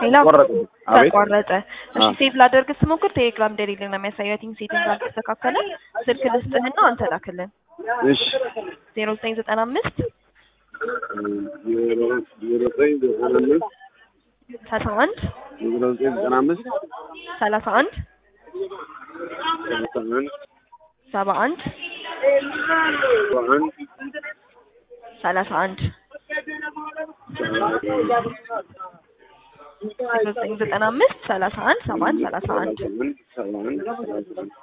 ሌላ ቆረጠ። አቤት ተቋረጠ። እሺ አዎ። ሴቭ ላደርግ ስሞክር ቴሌግራም እንደሌለ ነው የሚያሳየው። አይ ቲንክ ሴቲንግ አልተስተካከለ። ስልክ ልስጥህና አንተ ላክልን። እሺ ዜሮ ዘጠኝ ዘጠና አምስት ዜሮ ዜሮ ዘጠኝ ዘጠና አምስት ሰላሳ አንድ ዜሮ ዘጠኝ ዘጠና አምስት ሰላሳ አንድ ሰላሳ አንድ ሰባ አንድ ሰባ አንድ ሰላሳ አንድ ዜሮ ዘጠኝ ዘጠና አምስት ሰላሳ አንድ ሰባ አንድ ሰላሳ አንድ ሰባ አንድ ሰባ አንድ ሰላሳ አንድ